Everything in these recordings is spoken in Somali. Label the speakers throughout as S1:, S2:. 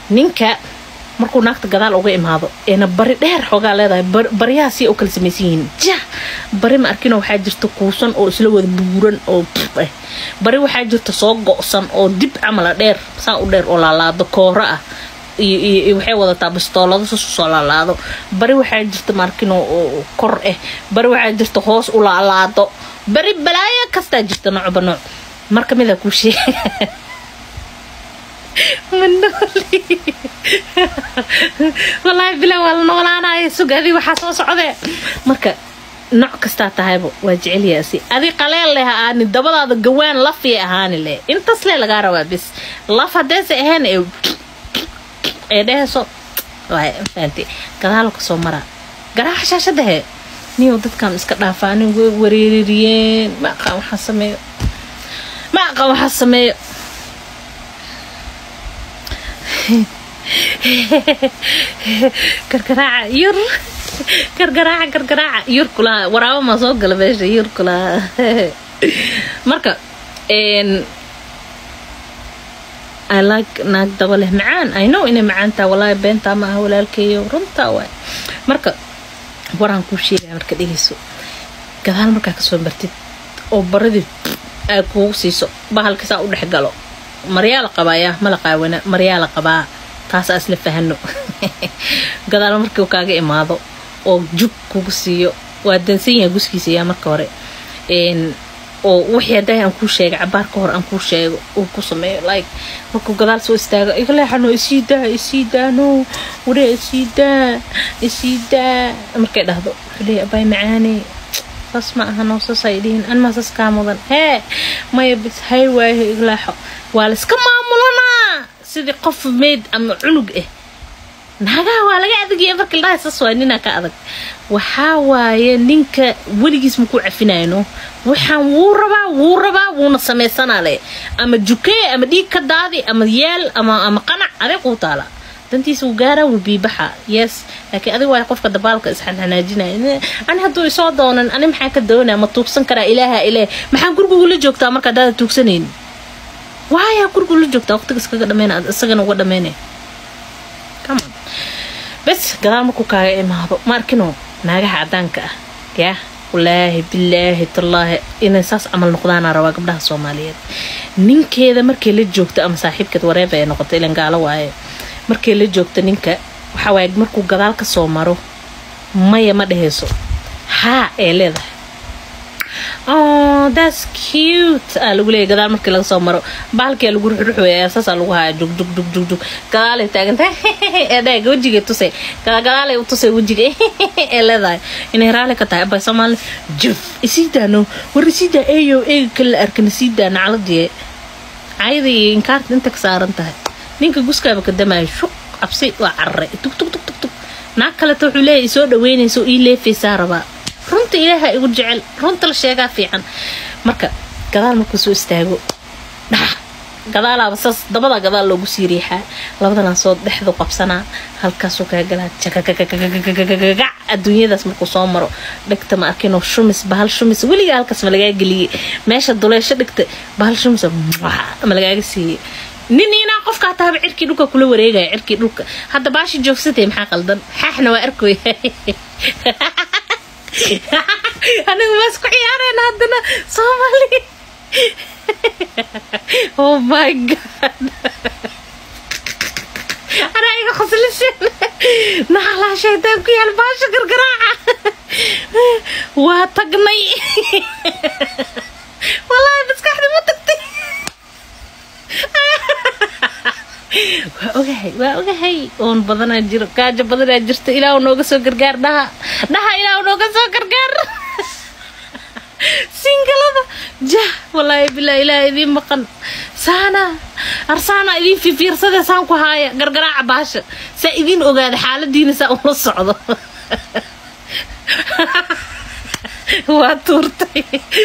S1: ninka markuu naagta gadaal uga imaado eena bari dheer xoogaa leedahay baryaha si u kala samaysan yihiin ja bari ma arkino waxaa jirta kuusan oo isla wada buuran oo eh bari waxaa jirta soo go-san oo dib camala dheer saa u dheer oo laalaado kooro ah iyo waxay wadataa bistoolado sasu soo laalaado bari waxaa jirta maarkino oo kor ah bari waxaa jirta hoos u laalaado bari balaayo kastaa jirta noocba nooc mar kamida kuu sheeg manooli wallaahi bila waa la noolaanaya sug adi waxaa soo socdee marka nooc kastaa tahayba waa jecelyaasi adi qaleel leh aani dabadaada gawaan lafiyay ahaani leh intas lee lagaa rabaa bis laf hadeese ahayn ee ee dheheyso fahanti gadaal kasoo maraa garaaxa shaashadahe niyow dadkan iska dhaafaanin way wareeriyeen ma aqaan waxaa sameeyo ma aqaan waxaa sameeyo gargaraaca yur gargaraaca gargaraaca yur kulaha waraabo maa soo gala meesha yur kulaha marka I like naag daba leh macaan I know inay macaantaa walaahi beentaa ma aha walaalkeeyo runtaa waay marka waraan kuu sheegaya marka dhegeyso gadaal markaa kasoo martid oo baradii ay kuugu siiso bahalka saa u dhex galo maryaa la qabaayaa ma la qaawana maryaa la qabaa taasaa isla fahano gadaal markii kaaga imaado oo jug kugu siiyo waa dansan yahay guskiisa yaa marka hore oo wixii haddahay aan kuu sheegay cabaar ka hor aan kuu sheego uu ku sameeyo like markuu gadaal soo istaago igaleexano isii daa isii daano waree isii daa isii daa markay dhahdo wuxuu leeyahy abaay macaane saas ma aha noo saas ay dhihin anmaa saas kaa mudan hee maya bis hay waayo igleexo waa layska maamulanaa sidii qof meyd ama cunug ah naagaha waa laga adagaya marka ladhahay saas waay ninaa ka adag waxaa waaye ninka weligiis makuu cafinayno waxaan wuu rabaa wuu rabaa wuuna samaysanaa le ama jukee ama dhiig ka daadi ama yeel ama ama qanac adeeg uu taala dantiisa wuu gaaraa wuu biibaxa yes laakiin adiga waa qofka dabaalka isxanxanaajinaya ani hadduu isoo doonan ani maxaa ka doonaa ma tuugsan karaa ilaaha ilaah maxaan guriguu la joogtaa marka haddaada tuugsanaynin waayaa guriguu la joogtaa waqtiga iskaga dhameyna isagana uga dhameynaya bes gadaal markuu kaaga imaado ma arkino naagaha cadaanka ah yaa walaahi bilaahi tallaahi inay saas camal noqdaana rabaa gabdhaha soomaaliyeed ninkeeda markay la joogto ama saaxiibkeed wareeba ay noqoto ilan gaalo waaye markay la joogto ninka waxaa waaye markuu gadaal ka soo maro maya ma dhehayso haa ee leedahay oh that's cute aa lagu leeyahy gadaal markii laga soo maro baalkia lagu ruxruxweya saasaa lagu haya jug jug jug jug jug gadaalay taaganta ee dhaga wejigay tusay gadaalay u tusay wejiga ee leedahay inay raali ka tahay abay soomaali juf isii daano war isii daa eeyo eega kala arkan isii daa nacladiye cayada iyo inkaarta inta ka saaran tahay ninka guskaaba ka damaya shuq cabsi waa cararay tug tug tug tug tug naag kaleta wuxuu leeyahay isoo dhaweynaysa oo ii leefaysaa rabaa runta ilaaha igu jecel runta la sheegaa fiican marka gadaal markuu soo istaago dhax gadaalaaba saas dabada gadaal loogu sii riixaa labadanaa soo dhexdu qabsanaa halkaasuu kaa galaa jakakakakakakakagac adduunyadaas markuu soo maro dhigta ma arkinoo shumis bahal shumis weligaa halkaas ma lagaa geliyey meesha duleesho dhigta bahal shumis ma lagaaga siiyey nin inaa qofkaa tahaba cirkii dhulka kula wareegaya cirkii dhulka hadda baashi joogsatay maxaa qaldan xaaxna waa arkoy anigu ma isku ciyaareen haddana soomaali oh my god anaa iga khosliseen naxalaa shaytaan ku yaal baasha gargaraaca waa tagnay wallaahi maskaxdi ma tagtay waa ogahay waa ogahay oon badanaa jiro gaajo badanaa jirta ilaahu nooga soo gargaar dhaha dhaha ilaahu nooga soo gargaar singalada jah wallaahi bilaa ilaah idiin maqan saana arsaana idiin fifiirsade saan ku haaya gargaraaca baasha saa idiin ogaada xaaladiina saa ula socdo waa tuurtay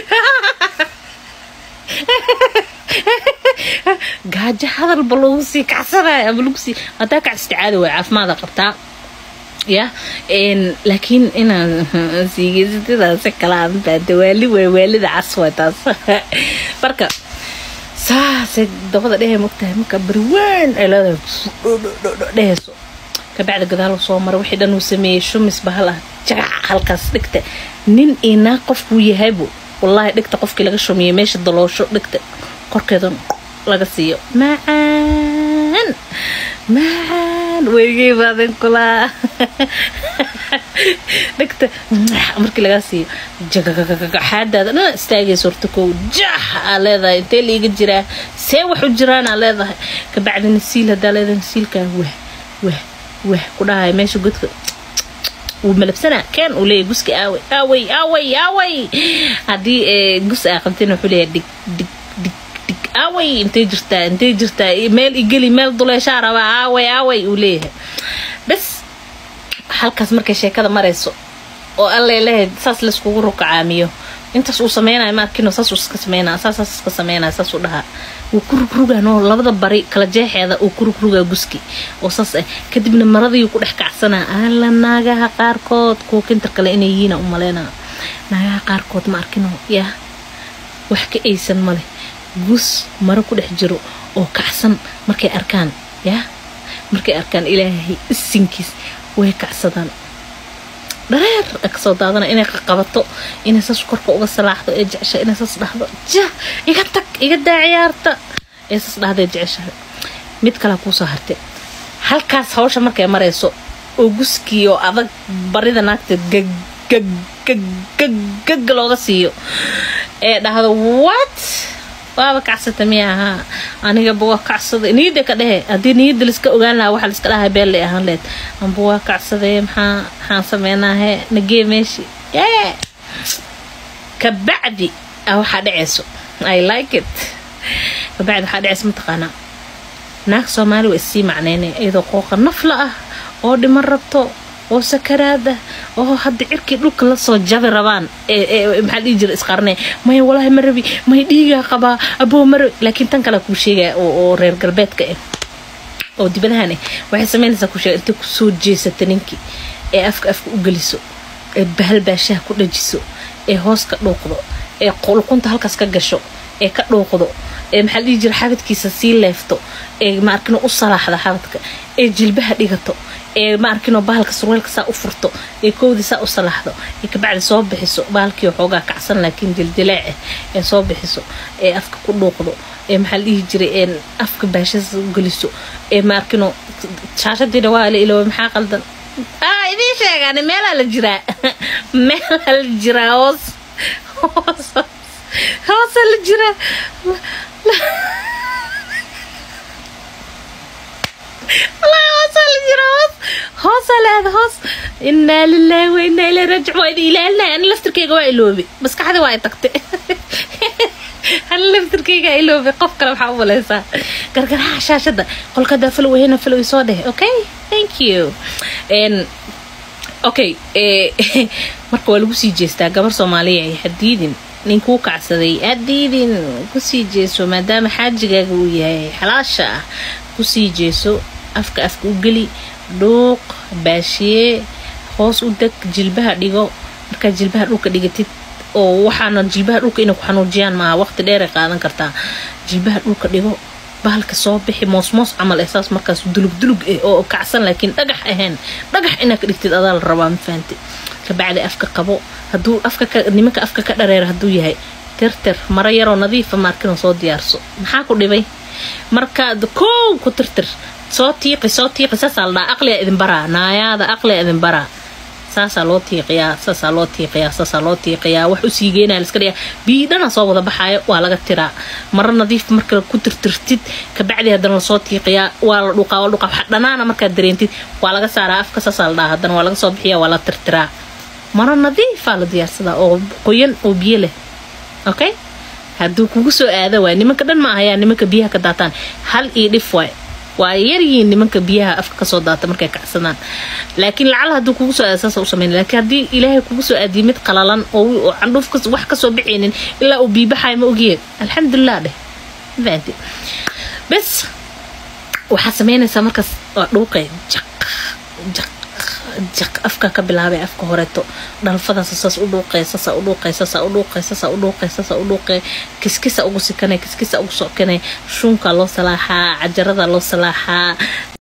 S1: gaajo hadalba lagu sii kacsanayo ama lagu sii hadaa kac isticaada waay caafimaada qabtaa ya laakiin inaan siigeysatidaasi kala anbaada waali waay waalida cas waay taas marka saasay dabada dhehe mogtahay marka bariweyn ay leedahay dhehayso kabacdi gadaal soo mara wixii dhan uu sameeyey shumis bahal ah jagac halkaas dhigta nin iyo naag qofkuu yahaybu wallaahi dhigta qofkii laga shumiyey meesha daloosho dhigta korkeedan laga siiyo macaan macaan weygey baadan kulaa dhigta markii lagaa siiyo jagagagaxaadaada dhan istaagaysa horta kow jax aa leedahay intee liiga jiraa see wax u jiraan aa leedahay kabacdi nasiil hadaa leedahay nasiilkaa wah wah wah ku dhahay meesha godka wuu malabsanaa keen uu leeyahy guska aaway aaway aaway aaway haddii gus aa qabtin wuxuu leeyahay dhig dhig dhig dhig aaway intay jirtaa intay jirtaa meel igeli meel duleeshaa rabaa aaway aaway uu leeyahay bas halkaas markay sheekada marayso oo alle leeyahay saas layskugu rukacaamiyo intaas uu sameynayo maarkino saas uu iska sameynaa saasaas iska sameynaya saas uu dhahaa wuu ku rugrugaanoo labada bari kala jeexeeda uu ku rugrugaa guski oo saas ah kadibna maradii ku dhex kacsanaa alla naagaha qaarkood kuwa kintar kale inay yihiina u maleynaa naagaha qaarkood ma arkino yaa wax ka aysan male gus maro ku dhex jiro oo kacsan markay arkaan yaa markay arkaan ilaahay isinkiis way kacsadaan dhareer kasoo daadana inay qabato inay saas korka uga salaaxdo ee jecesha inay saas dhahdo jah iga tag iga daa ciyaarta ee saas dhahda jeceshahay mid kalea kuusoo hartay halkaas hawsha markay marayso oo guskii oo adag barida naagta gaggag looga siiyo ee dhahdo what waaba kacsata miya ahaa anigaba waa kacsaday niyada ka dhehe haddii niyada laiska ogaan lahaa waxa laiska dhahay beel lay ahaan leed amba waa kacsadee maxaa maxaan sameynaahe nagee meeshi yee kabacdi a waxaa dhaceyso i like it kabacdi waxaa dhaceyso mataqaanaa naag soomaali waa issii macneynay iyadoo qooqa nafla ah oo dhiman rabto oo sakaraad ah oo hadda cirkii dhulka lasoo jabi rabaan maxaa dhihi jira isqarnay maya walaahi ma rabi may dhiigaa qabaa aboo ma rabi laakiin tan kale kuu sheegaya oo reer galbeedka ah oo dibadahan ah waxay sameynaysaa kuu sheega intay kusoo jeesata ninkii ee afka afka u geliso ee bahal baashaha ku dhajiso ee hoos ka dhuuqdo ee qulqunta halkaas ka gasho ee ka dhuuqdo ee maxaa dhihi jira xabadkiisa sii leefto ee maarkino u salaaxda xabadka ee jilbaha dhigato ee maarkino bahalka surweelka saa u furto ee koodii saa u salaaxdo ee kabacdi soo bixiso bahalkii waxoogaa kacsan laakiin jiljileec ah ee soo bixiso ee afka ku dhuuqdo ee maxaa la dhihi jiray ee afka baashasa u geliso ee maarkino shaashadii dhawaa la ilooba maxaa qaldan ah idiin sheegaan meelaa la jiraa meelaa la jiraa hoos hoos hoosa la jiraa hoosa leeda hoos inaa lilaahi wa inaa ilay raajic waa idin ilaalinaya ani laftirkayga waa iloobi maskaxda waa ay tagtay ani laftirkayga iloobi qof kale waxaa u malaysaa gargaraha shaashada qolkadaa falow hena falow soo dheh okay thank you okay marka waa lagu sii jeestaa gabar soomaaliya ay hadiidin ninkuu kacsaday hadiidin kusii jeeso maadaama xaajigaaga uu yahay xalaasha ah kusii jeeso afka afka u geli dhuuq baashiye hoos u deg jilbaha dhigo markaad jilbaha dhulka dhigatid oo waxaana jilbaha dhulka inay ku xanuujiyaan maaha waqti dheeray qaadan kartaa jilbaha dhulka dhigo bahalka soo bixi moosmoos camal esaas markaas dulug dulug ah oo kacsan laakiin dhagax ahayn dhagax inaad ka dhigtid adaa la rabaa mafahanti kabacdi afka qabo haduu afka nimanka afka ka dhareera hadduu yahay tirtir maro yaroo nadiifa maarkino soo diyaarso maxaa ku dhibay markaad koow ku tirtir soo tiiqi soo tiiqi saasaa la dhaha aqliga idin baraa naayaada aqliga idin baraa saasaa loo tiiqiyaa saasaa loo tiiqiyaa saasaa loo tiiqiyaa wax u sii geenaya liska dhigaa biidhana soo wada baxaayo waa laga tiraa maro nadiif marka ku tirtirtid kabacdi haddana lasoo tiiqiyaa waa la dhuqaa waa la dhuqaa waxa dhanaana markaad dareentid waa laga saaraa afka saasaa la dhaha haddana waa laga soo bixiyaa waa la tirtiraa maro nadiifaa la diyaarsadaa oo qoyan oo biyo leh okay hadduu kugu soo aada waay nimanka dhan ma ahayaa nimanka biyaha ka daataan hal iyo dhif waay waa yaryihiin nimanka biyaha afka kasoo daata markay kacsadaan laakiin lacal hadduu kugu soo aada saasa u sameyn laakiin haddii ilaahay kugu soo aadiyo mid qalalan oo candhuuf wax kasoo bixaynin ilaa uu biibaxayo ma ogiyeen alxamdulilah dheh fahanti bes waxaa sameynaysaa markaas waa dhuuqay jaq jaq afka ka bilaabay afka horeeto dhalfadaas saas u dhuuqee saasa u dhuuqee saasa u dhuuqee saasa u dhuuqee saasa u dhuuqee kiskisa ugu sikanay kiskisa ugu sockanay shuunka loo salaaxaa cajarada loo salaaxaa